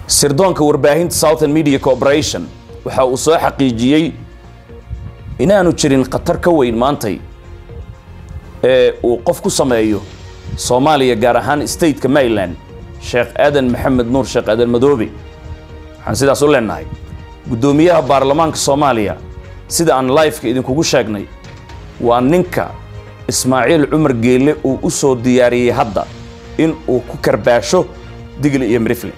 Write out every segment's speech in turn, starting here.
sirdoonka warbaahinta southern media corporation waxa uu soo xaqiijiyey inaanu jirin khatar ka weyn maantay ee uu qof ku sameeyo soomaaliya gaar ahaan stateka maryland sheekh aadan maxamed nuur sheekh aadan madoobe waxaan sidaas u leenahay guddoomiyaha baarlamaanka soomaaliya sida aan lifeka idinkugu sheegnay waa ninka ismaaciil cumar geelle uu u soo diyaariyey hadda in uu ku karbaasho digli iyo mirifle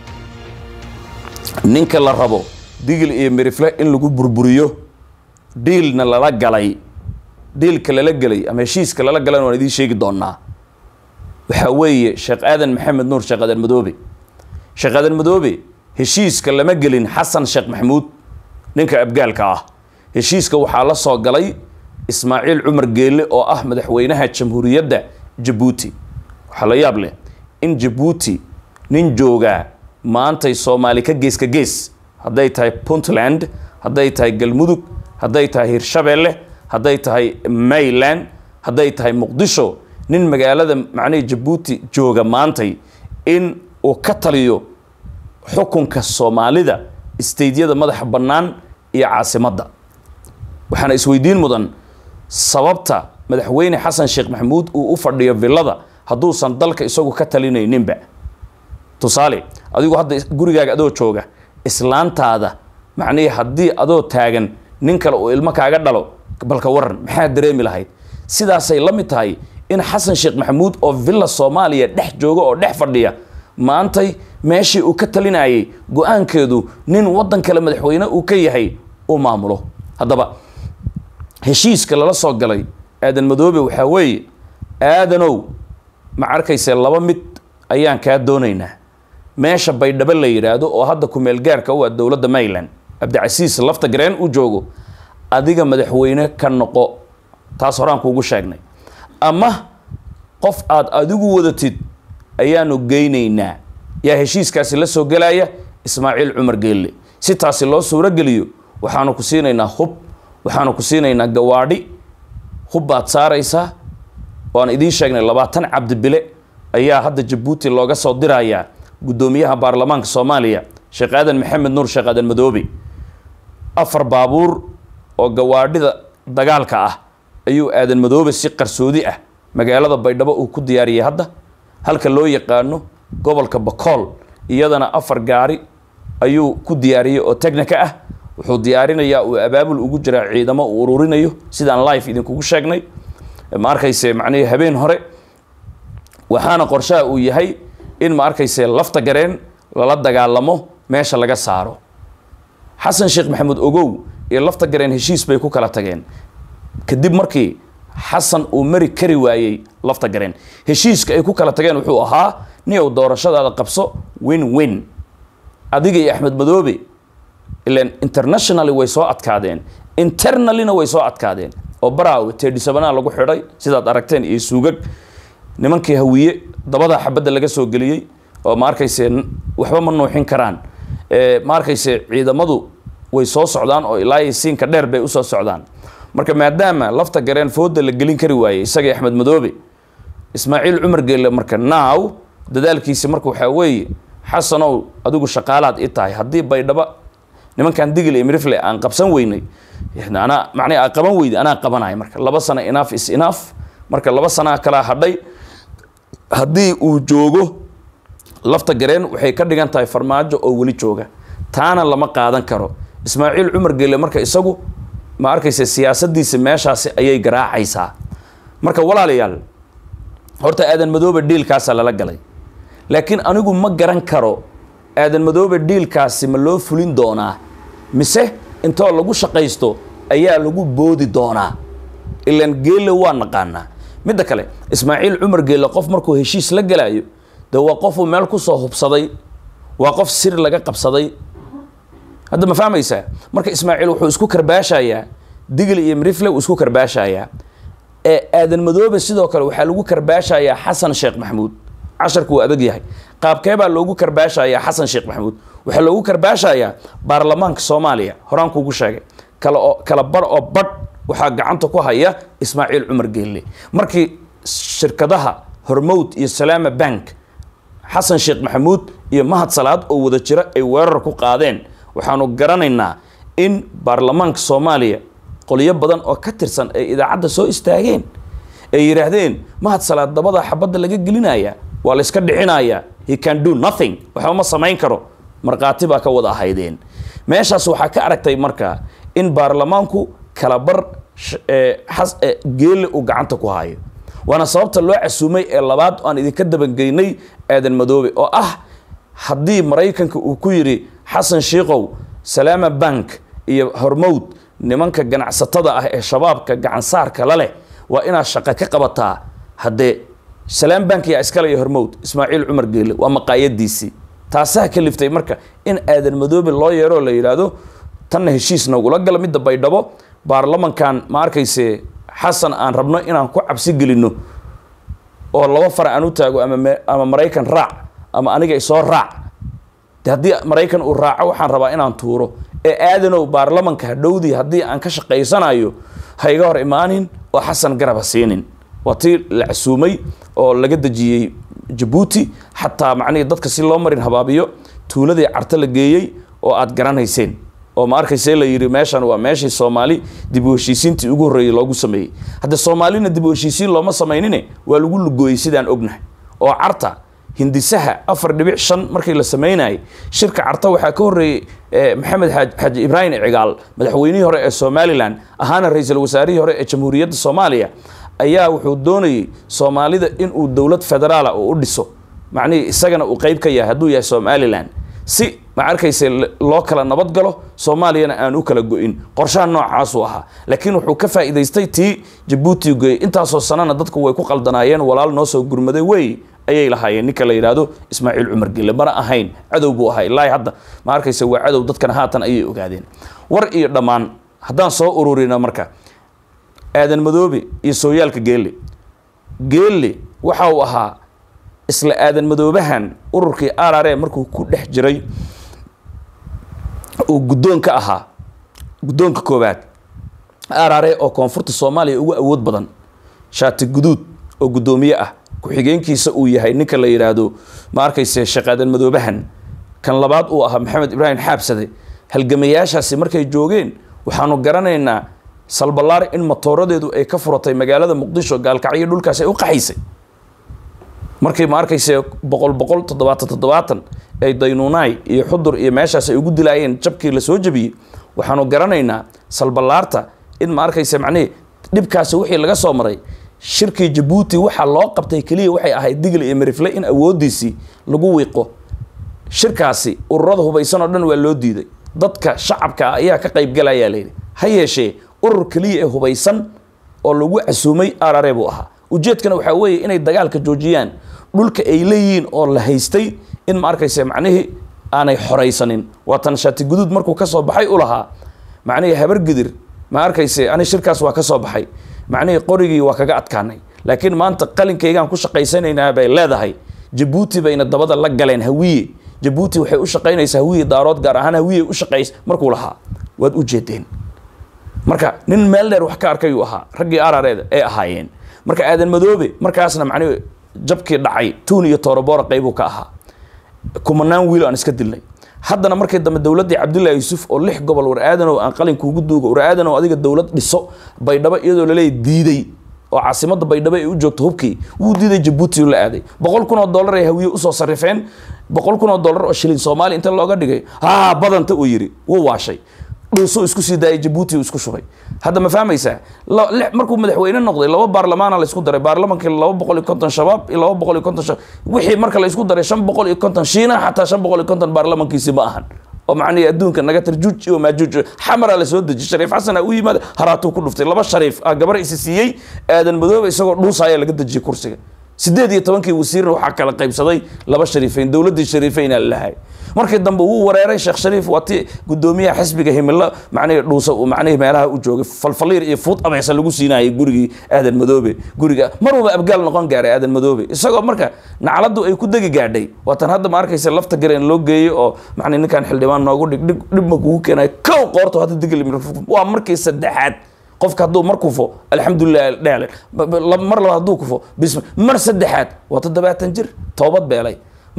ninka la rabo digli iyo mirifle in lagu burburiyo dhiilna lala galay dhiilka lala gelay ama heshiiska lala galayna waan idiin sheegi doonaa waxaa weeye sheekh aadan maxamed nuur sheekh aadan madoobe sheekh aadan madoobe heshiiska lama gelin xasan sheekh maxamuud ninka abgaalka ah heshiiska waxaa la soo galay ismaaciil cumar geelle oo ah madaxweynaha jamhuuriyadda jabuuti waxaa la yaab leh in jabuuti nin joogaa maantay soomaali ka gees ka gees hadday tahay puntland hadday tahay galmudug hadday tahay hirshabeelle hadday tahay mayland hadday tahay muqdisho nin magaalada macnihii jabuuti jooga maantay in uu ka taliyo xukunka soomaalida isteydyada madaxa bannaan iyo caasimadda waxaana isweydiin mudan sababta madaxweyne xasan sheekh maxamuud uu u fadhiyo villada hadduusan dalka isagu ka talinayninba tusaale adigu hadda gurigaaga adoo jooga islaantaada macnihii haddii adoo taagan nin kale uu ilmo kaaga dhalo balka waran maxaa dareemi lahayd sidaasay la mid tahay in xasan sheekh maxamuud oo villa soomaaliya dhex jooga oo dhex fadhiya maantay meeshii uu ka talinayay go-aankeedu nin waddan kale madaxweyne uu ka yahay uu maamulo haddaba heshiiska lala soo galay aadan madoobe waxaa weeye aadanow ma arkayse laba mid ayaan kaa doonaynaa meesha baydhabo la yidhaahdo oo hadda kumeel gaarka u ah dowladda maryland cabdicasiis lafta gareen u joogo adiga madaxweyne ka noqo taas horaan kuugu sheegnay ama qof aad adigu wadatid ayaanu geynaynaa yaa heshiiskaasi la soo gelaya ismaaciil cumar geelle si taasi loo suurogeliyo waxaanu ku siinaynaa hub waxaanu ku siinaynaa gawaadhi hub baad saaraysaa waan idiin sheegnay labaatan cabdibile ayaa hadda jabuuti looga soo dirayaa guddoomiyaha baarlamaanka soomaaliya sheekh aadan maxamed nuur sheekh aadan madoobe afar baabuur oo gawaadhida dagaalka ah ayuu aadan madoobe si qarsoodi ah magaalada baydhabo uu ku diyaariyey hadda halka loo yaqaano gobolka bakool iyadana afar gaari ayuu ku diyaariyey oo technica ah wuxuu diyaarinayaa uu abaabul ugu jiraa ciidamo uu ururinayo sidaan life idinkugu sheegnay ma arkayse macnihii habeen hore waxaana qorshaha uu yahay in ma arkayse lafta gareen lala dagaalamo meesha laga saaro xasan sheekh maxamuud ogow iyo lafta gareen heshiis bay ku kala tageen kadib markii xasan uu mari kari waayey lafta gareen heshiiska ay ku kala tageen wuxuu ahaa ni ou doorashadaada qabso win win adiga iyo axmed madoobe ilan internationally way soo adkaadeen internallyna way soo adkaadeen oo baraawe teedhisabanaa lagu xidhay sidaad aragteen iyo suugag nimankii hawiye dabada xabadda laga soo geliyey oo ma arkayse waxba ma nuuxin karaan ma arkayse ciidamadu way soo socdaan oo ilaa siinka dheer bay usoo socdaan marka maadaama lafta gareen fooda la gelin kari waayey isagii axmed madoobe ismaaciil cumar geelle marka naaw dadaalkiisi marka waxaa weeye xasanow adigu shaqaalaad i tahay haddii baydhaba nimankan digil iyo mirifle aan qabsan weynay anaa macnii aa qaban weyday anaa qabanaya marka laba sano inaaf is inaaf marka laba sanaa kalaa hadhay haddii uu joogo lafta gareen waxay ka dhigan tahay farmaajo oo weli jooga taana lama qaadan karo ismaaciil cumar geelle marka isagu ma arkaysa siyaasadiisa meeshaasi ayay garaacaysaa marka walaalayaal horta aadan madoobe dhiilkaasaa lala galay laakiin anigu ma garan karo aadan madoobe dhiilkaasi ma loo fulin doonaa mise intoo lagu shaqaysto ayaa lagu boodi doonaa ilaan geelle waa naqaanaa midda kale ismaaciil cumar geelle qof markuu heshiis la galaayo de waa qofuu meel kusoo hubsaday waa qof sir laga qabsaday hadda ma fahmaysaa marka ismaaciil wuxuu isku karbaashayaa digli iyo mirifle uu isku karbaashayaa ee aadan madoobe sidoo kale waxaa lagu karbaashayaa xasan sheekh maxamuud casharku waa adag yahay qaabkee baa loogu karbaashayaa xasan sheekh maxamuud waxaa loogu karbaashayaa baarlamaanka soomaaliya horaan kuugu sheegay kala oo kala bar oo badh waxaa gacanta ku haya ismaaciil cumar geelle markii shirkadaha hormowd iyo salaama bank xasan sheekh maxamuud iyo mahad salaad oo wada jira ay weerar ku qaadeen waxaanu garanaynaa in baarlamaanka soomaaliya qolyo badan oo ka tirsan ay idaacadda soo istaageen ay yidhaahdeen mahad salaad dabada xabadda laga gelinaya waa la iska dhixinaya he can do nothing waxba ma samayn karo markhaati baa ka wada ahaydeen meeshaas waxaa ka aragtay marka in baarlamaanku kalabar geelle uu gacanta ku hayo waana sababta loo casuumay ee labaad aan idinka dabangeynay aadan madoobe oo ah haddii maraykanka uu ku yidhi xasan shiikow salaama bank iyo hormowd nimanka ganacsatada ah ee shabaabka gacansaarka la leh waa inaad shaqo ka qabataa haddee salaam bank yaa iskale iyo hormowd ismaaciil cumar geelle waa maqaayadiisii taasaa ka liftay marka in aadan madoobe loo yeeroo la yidhaahdo tanna heshiis nagula gala midda baydhabo baarlamankan ma arkayse xasan aan rabno inaan ku cabsi gelinno oo laba far aan u taago ama ama maraykan raac ama aniga isoo raac de haddii maraykan uu raaco waxaan rabaa inaan tuuro ee aadanow baarlamanka hadhowdii haddii aan ka shaqaysanayo ha iga hor imaanin oo xasan garaba siinin waa tii la casuumay oo laga dejiyey jabuuti xataa macnihii dadka si loo marin habaabiyo tuuladii carto la geeyey oo aad garanayseen oo ma arkayse la yidhi meeshan waa meeshii soomaali dib u heshiisiintii ugu horreeyey loogu sameeyey hadde soomaalina dib u heshiisiin looma samaynine waa lagu lugooyey sidaan ognahay oo carta hindisaha afar dhibic shan markii la sameynayay shirka carta waxaa ka horreeyey maxamed xaaji ibraahim cigaal madaxweynihii hore ee somalilan ahaana ra-iisul wasaarihii hore ee jamhuuriyadda soomaaliya ayaa wuxuu doonayey soomaalida inuu dowlad federaala uu u dhiso macnihii isagana uu qeyb ka yahay hadduu yahay somalilan si ma arkayse loo kala nabad galo soomaaliyana aan u kala go-in qorshaha noocaasuu ahaa laakiin wuxuu ka faa'iidaystay tii jabuuti goyey intaasoo sanana dadku way ku qaldanaayeen walaal noo soo gurmaday wey ayay lahaayeen ninka la yidhaahdo ismaaciil cumar gelle mana ahayn cadow buu ahaa ilaahi hadda ma arkayse waa cadow dadkana haatan ayay ogaadeen war iyo dhammaan haddaan soo ururina marka aadan madoobe iyo sooyaalka geelle geelle waxa uu ahaa isla aadan madoobahan ururkii arare markuu ku dhex jiray uu guddoonka ahaa guddoonka koowaad arare oo koonfurta soomaaliya ugu awood badan shaati guduud oo guddoomiye ah ku-xigeenkiisa uu yahay ninka la yidhaahdo ma arkayse sheekh aadan madoobahan kan labaad uu ahaa maxamed ibraahim xaabsade halgamayaashaasi markay joogeen waxaanu garanaynaa salbalaar in matooradeedu ay ka furatay magaalada muqdisho gaalkacyo dhulkaas ay u qaxaysay markii ma arkayse boqol boqol toddobaatan toddobaatan ay daynuunaay iyo xudur iyo meeshaas ay ugu dilaayeen jabkii lasoo jabiyey waxaanu garanaynaa salbalaarta in ma arkayse macnihii dhibkaasi wixii laga soo maray shirkii jabuuti waxaa loo qabtay keliya waxay ahayd digl iyo merifle in awoodiisii lagu wiiqo shirkaasi ururada hubaysan oo dhan waa loo diiday dadka shacabka ah ayaa ka qaybgalayaa layidhi ha yeeshee urur keliya ee hubaysan oo lagu casuumay arare buu ahaa ujeedkana waxaa weeye inay dagaalka joojiyaan dhulka ay leeyihiin oo la haystay in ma arkayse macnihii aanay xoraysanin waatan shaati guduud markuu ka soo baxay u lahaa macnihii habargidir ma arkayse ani shirkaas waa ka soo baxay macnihii qorigii waa kaga adkaanay laakiin maanta qalinkaygaan ku shaqaysanaynaa bay leedahay jabuuti bayna dabada la galeen hawiye jabuuti waxay u shaqaynaysaa hawiye daarood gaar ahaan hawiye u shaqays markuu lahaa waad u jeedeen marka nin meel dheer wax ka arkayuu ahaa raggii arareeda ay ahaayeen marka aadan madoobe markaasna macnihi jabkii dhacay tuun iyo tooroboora qaybuu ka ahaa kumanaan wiil aan iska dilnay haddana markii dambe dowladdii cabdullaahi yuusuf oo lix gobol war aadanow aan qalinkuugu duugo war aadanow adiga dowlad dhiso baydhabo iyadoo laleeya diiday oo caasimadda baydhabo ay u joogto hubkii wuu diiday jabuuti la aaday boqol kun oo dollar ay hawiye usoo sarifeen boqol kun oo dollar oo shilin soomaaliya inta looga dhigay haa badanta uu yidhi wuu waashay dhuusuu isku sii daayay jabuuti uu isku shubay hadda ma fahmaysaa markuu madaxweyne noqday laba baarlamaana la isku daray baarlamankii laba boqol iyo konton shabaab iyo laba boqol iyo konton shabaab wixii marka la isku daray shan boqol iyo konton shiina xataa shan boqol iyo konton baarlamankiisi ma ahan oo macnihi adduunka naga tar juuj iyo maajuuj xamara la soo deji shariif xasan aa u yimaada haraatuu ku dhuftay laba shariif aa gabar isi siiyey aadan madoobe isagoo dhuusaaya laga dejiyey kursiga sideed iyo tobankii wasiirna waxaa kala qaybsaday laba shariifeyn dowladdii shariifeyn aa lalahay markii dambe wuu wareeray sheekh shariif waa ti guddoomiyaha xisbiga himilo macnihii dhuusa uu macnihii meelaha u joogay falfaliir iyo fuud abeesa lagu siinayay gurigii aadan madoobe guriga maruba abgaal noqon gaaray aadan madoobe isagoo marka nacladdu ay ku degi gaadhay waatan hadda ma arkaysa lafta gareen loo geeyey oo macni ninkan xildhibaan noogu dhig dhig dhibma kugu keenay kow qoorto hadda digil waa markii saddexaad qofka hadduu mar kufo alxamdulilah dheel mar labaad hadduu kufo bism mar saddexaad waa toddobaatan jir toobad beelay marka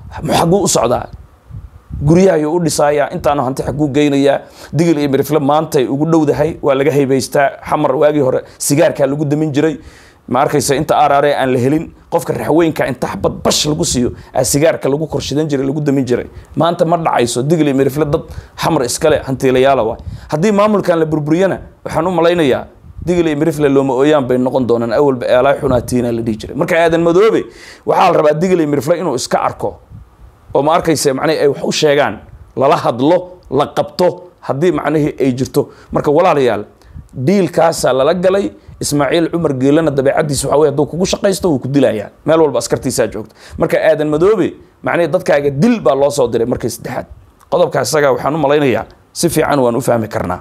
xagguu u socdaa guryahayuu u dhisayaa intaanu hanti xaguu geynayaa digil iyo mirifle maantay ugu dhowdahay waa laga haybaystaa xamar waagii hore sigaarkaa lagu damin jiray ma arkaysa inta araare aan la helin qofka raxweynka inta xabad bash lagu siiyo aa sigaarka lagu korshidan jiray lagu damin jiray maanta ma dhacayso digil iyo mirifle dad xamar iskale hantiilayaala waay haddii maamulkan la burburiyana waxaan u malaynayaa digil iyo mirifle looma ooyaan bay noqon doonaan awalba eelaa xunaatiina la dhihi jiray marka aadan madoobe waxaa la rabaa digil iyo mirifle inuu iska arko oo ma arkaysa macnihii ay wax u sheegaan lala hadlo la qabto haddii macnihii ay jirto marka walaalayaal diilkaasaa lala galay ismaaciil cumar geelana dabeecadiisa waxa wey hadduu kugu shaqaysto wuu ku dilayaa meel walba askartiisaa joogta marka aadan madoobe macnihii dadkaaga dil baa loo soo diray markii saddexaad qodobka isaga waxaan u malaynayaa si fiican waan u fahmi karnaa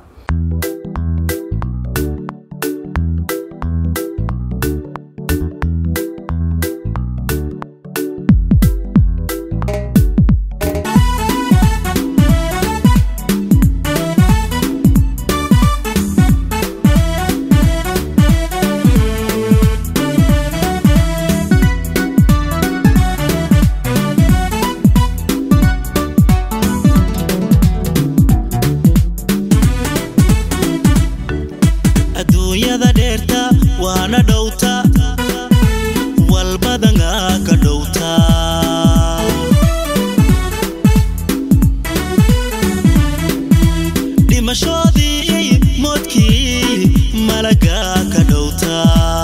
adduunyada dheerta waana dhowta walbadanga ka dhowta dhimashoodii moodkii malaga ka dhowta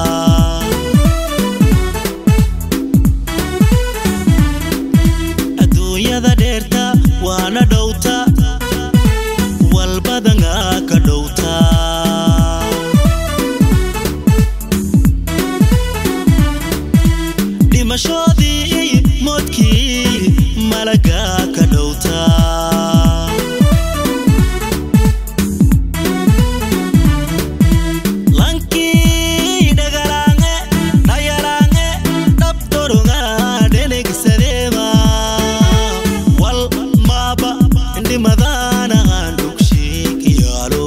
adduunyada dheerta waana dhowta walbadanga ka dhowta dhimashoodii moodkii malaga ka dhowta lankii dhagalaange dhayalaange dhabtoronga dhenegsadeema wal maaba dhimadanahan dhugshiikiyaalo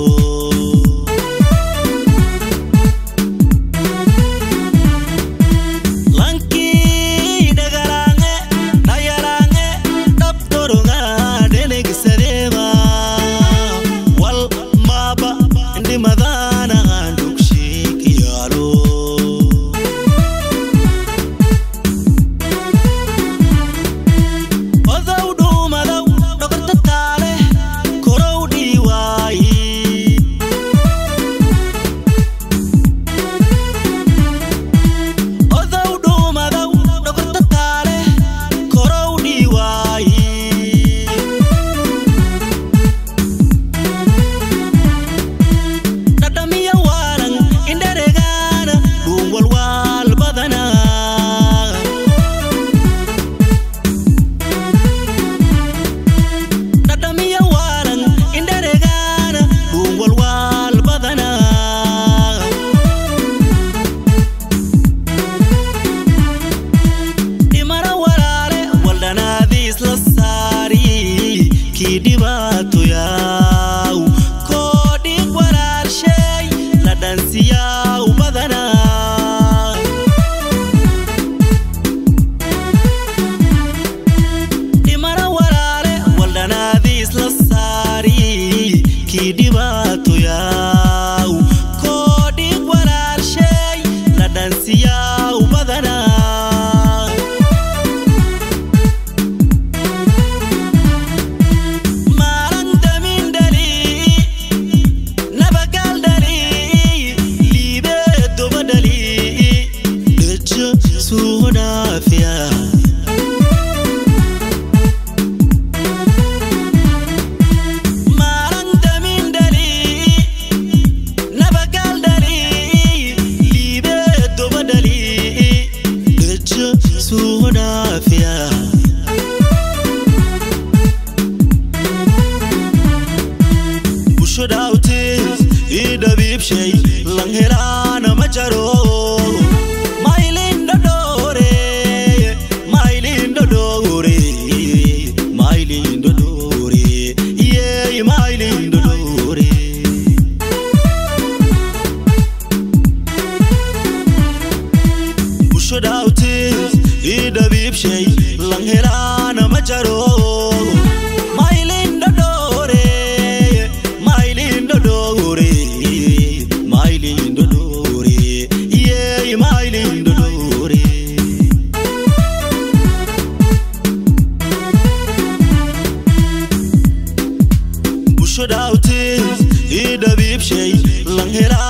lankii dhagalaange dhayalaange dhabtoronga dhenegsadeema wal maaba dhimadanahan dhugshiikiyaalo odow dhuumadow dhoqorta taale korow dhiiwaayi odow dhuumadow dhoqorta taale korow dhiiwaayi dhadhamiya waalan indharegaana dhuun walwaal badanaa dhadhamiya waalan indharegaana dhuun walwaal badanaa dhimana walaale waldhanaadiis la saari kii dhibaato yaaw koo dhiig walaalsheey la dhansiyaaw badanaa dhimana walaale waldhanaadiis la saari kii dhibaato yaaw koo dhiig walaalsheey la dhansiyaaw badanaa helaa